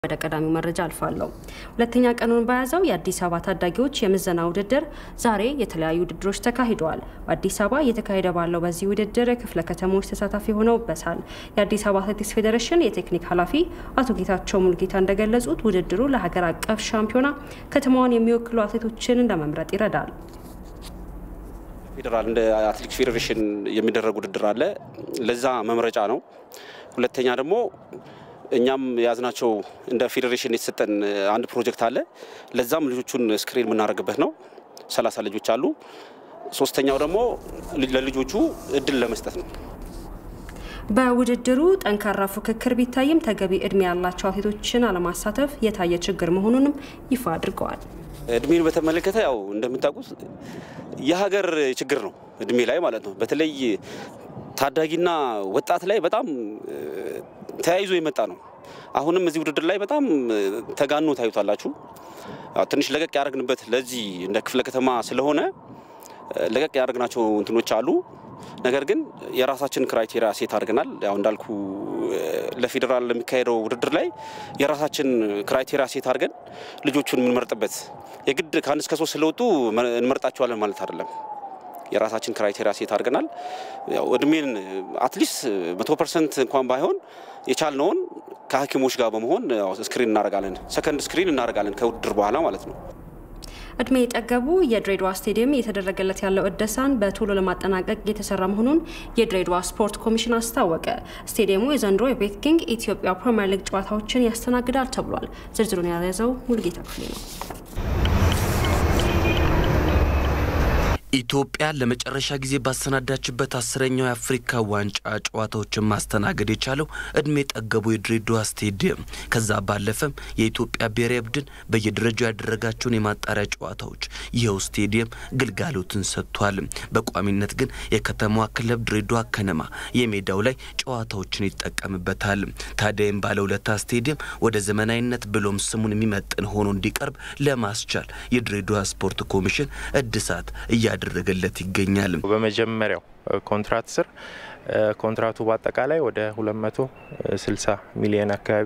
ወደ ቀዳሚው መረጃ አልፋለሁ። ሁለተኛ ቀኑን በያዘው የአዲስ አበባ ታዳጊዎች የምዘና ውድድር ዛሬ የተለያዩ ውድድሮች ተካሂደዋል። በአዲስ አበባ እየተካሄደ ባለው በዚህ ውድድር ክፍለ ከተሞች ተሳታፊ ሆነውበታል። የአዲስ አበባ አትሌቲክስ ፌዴሬሽን የቴክኒክ ኃላፊ አቶ ጌታቸው ሙልጌታ እንደገለጹት ውድድሩ ለሀገር አቀፍ ሻምፒዮና ከተማዋን የሚወክሉ አትሌቶችን ለመምረጥ ይረዳል። ፌዴራል እንደ አትሌቲክስ ፌዴሬሽን የሚደረግ ውድድር አለ። ለዛ መምረጫ ነው። ሁለተኛ ደግሞ እኛም የያዝናቸው እንደ ፌዴሬሽን የተሰጠን አንድ ፕሮጀክት አለ። ለዛም ልጆቹን ስክሪን የምናደርግበት ነው። ሰላሳ ልጆች አሉ። ሶስተኛው ደግሞ ለልጆቹ እድል ለመስጠት ነው። በውድድሩ ጠንካራ ፉክክር ቢታይም ተገቢ እድሜ ያላቸው አትሌቶችን አለማሳተፍ የታየ ችግር መሆኑንም ይፋ አድርገዋል። እድሜን በተመለከተ ያው እንደምታውቁት የሀገር ችግር ነው፣ እድሜ ላይ ማለት ነው። በተለይ ታዳጊና ወጣት ላይ በጣም ተያይዞ የመጣ ነው። አሁንም እዚህ ውድድር ላይ በጣም ተጋኖ ታዩታላችሁ። ትንሽ ለቀቅ ያደረግንበት ለዚህ እንደ ክፍለ ከተማ ስለሆነ ለቀቅ ያደረግናቸው እንትኖች አሉ። ነገር ግን የራሳችን ክራይቴሪያ ሴት አድርገናል። ያው እንዳልኩ ለፌዴራል ለሚካሄደው ውድድር ላይ የራሳችን ክራይቴሪያ ሴት አድርገን ልጆቹን የምንመርጥበት የግድ ከአንድ እስከ ሶስት ስለወጡ እንመርጣቸዋለን ማለት አይደለም። የራሳችን ክራይቴሪያ ሴት አድርገናል። ያው እድሜን አትሊስት መቶ ፐርሰንት እንኳን ባይሆን የቻልነውን ከሐኪሞች ጋር በመሆን ስክሪን እናደርጋለን። ሰከንድ ስክሪን እናደርጋለን ከውድድር በኋላ ማለት ነው። እድሜ የጠገቡ የድሬዳዋ ስቴዲየም እየተደረገለት ያለው እደሳን በቶሎ ለማጠናቀቅ የተሰራ መሆኑን የድሬዳዋ ስፖርት ኮሚሽን አስታወቀ። ስቴዲየሙ የዘንድሮ የቤት ኪንግ ኢትዮጵያ ፕሪምየር ሊግ ጨዋታዎችን ያስተናግዳል ተብሏል። ዝርዝሩን የያዘው ሙልጌታ ክፍሌ ነው። ኢትዮጵያ ለመጨረሻ ጊዜ ባሰናዳችበት አስረኛው የአፍሪካ ዋንጫ ጨዋታዎችን ማስተናገድ የቻለው እድሜ ጠገቡ የድሬዳዋ ስቴዲየም ከዛ ባለፈም የኢትዮጵያ ብሔራዊ ቡድን በየደረጃው ያደረጋቸውን የማጣሪያ ጨዋታዎች ይኸው ስቴዲየም ግልጋሎትን ሰጥቷል። በቋሚነት ግን የከተማዋ ክለብ ድሬዳዋ ከነማ የሜዳው ላይ ጨዋታዎችን ይጠቀምበታል። ታዲያም ባለውለታ ስቴዲየም ወደ ዘመናዊነት ብሎም ስሙን የሚመጥን ሆኖ እንዲቀርብ ለማስቻል የድሬዳዋ ስፖርት ኮሚሽን እድሳት እያ እያደረገለት ይገኛል። በመጀመሪያው ኮንትራት ስር ኮንትራቱ በአጠቃላይ ወደ 260 ሚሊዮን አካባቢ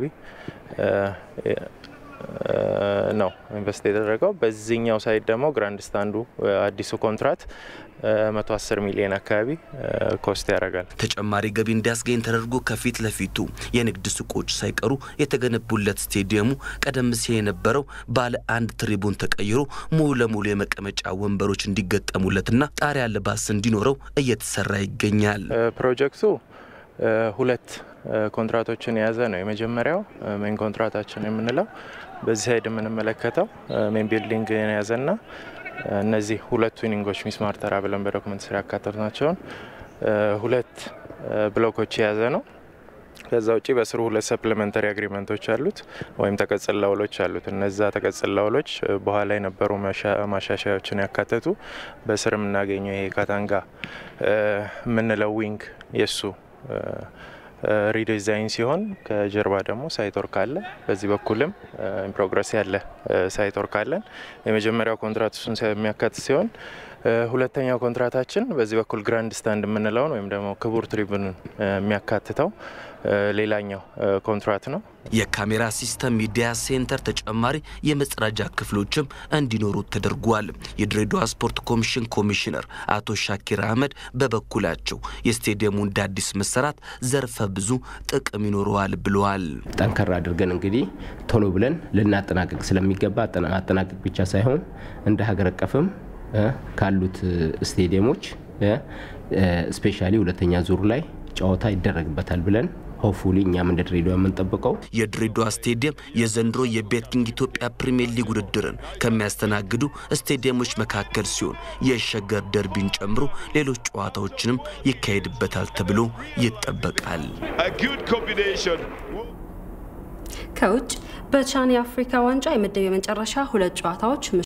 ነው ኢንቨስት የተደረገው። በዚህኛው ሳይድ ደግሞ ግራንድ ስታንዱ አዲሱ ኮንትራት 110 ሚሊዮን አካባቢ ኮስት ያደርጋል። ተጨማሪ ገቢ እንዲያስገኝ ተደርጎ ከፊት ለፊቱ የንግድ ሱቆች ሳይቀሩ የተገነቡለት ስቴዲየሙ ቀደም ሲል የነበረው ባለ አንድ ትሪቡን ተቀይሮ ሙሉ ለሙሉ የመቀመጫ ወንበሮች እንዲገጠሙለትና ጣሪያ ልባስ እንዲኖረው እየተሰራ ይገኛል። ፕሮጀክቱ ሁለት ኮንትራቶችን የያዘ ነው። የመጀመሪያው ሜን ኮንትራታችን የምንለው በዚህ ሳይድ የምንመለከተው ሜን ቢልዲንግ የያዘና እነዚህ ሁለት ዊኒንጎች ሚስማር ተራ ብለን በዶክመንት ስራ ያካተቱ ናቸውን ሁለት ብሎኮች የያዘ ነው። ከዛ ውጭ በስሩ ሁለት ሰፕሊመንተሪ አግሪመንቶች አሉት ወይም ተቀጽላ ውሎች አሉት። እነዛ ተቀጽላ ውሎች በኋላ የነበሩ ማሻሻያዎችን ያካተቱ በስር የምናገኘው ይሄ ካታንጋ የምንለው ዊንግ የሱ ሪዲዛይን ሲሆን ከጀርባ ደግሞ ሳይቶርክ አለ። በዚህ በኩልም ፕሮግረስ ያለ ሳይቶርክ አለን። የመጀመሪያው ኮንትራት እሱን የሚያካትት ሲሆን ሁለተኛው ኮንትራታችን በዚህ በኩል ግራንድ ስታንድ የምንለውን ወይም ደግሞ ክቡር ትሪቡንን የሚያካትተው ሌላኛው ኮንትራት ነው። የካሜራ ሲስተም ሚዲያ ሴንተር ተጨማሪ የመጸዳጃ ክፍሎችም እንዲኖሩ ተደርጓል። የድሬዳዋ ስፖርት ኮሚሽን ኮሚሽነር አቶ ሻኪር አህመድ በበኩላቸው የስቴዲየሙ እንደ አዲስ መሰራት ዘርፈ ብዙ ጥቅም ይኖረዋል ብለዋል። ጠንከር አድርገን እንግዲህ ቶሎ ብለን ልናጠናቀቅ ስለሚገባ አጠናቀቅ ብቻ ሳይሆን እንደ ሀገር አቀፍም ካሉት ስቴዲየሞች ስፔሻሊ ሁለተኛ ዙር ላይ ጨዋታ ይደረግበታል ብለን ሆፉሊ እኛም እንደ ድሬዳዋ የምንጠብቀው የድሬዳዋ ስቴዲየም የዘንድሮ የቤት ኪንግ ኢትዮጵያ ፕሪምየር ሊግ ውድድርን ከሚያስተናግዱ ስቴዲየሞች መካከል ሲሆን የሸገር ደርቢን ጨምሮ ሌሎች ጨዋታዎችንም ይካሄድበታል ተብሎ ይጠበቃል። ከውጭ በቻን የአፍሪካ ዋንጫ የምድብ የመጨረሻ ሁለት ጨዋታዎች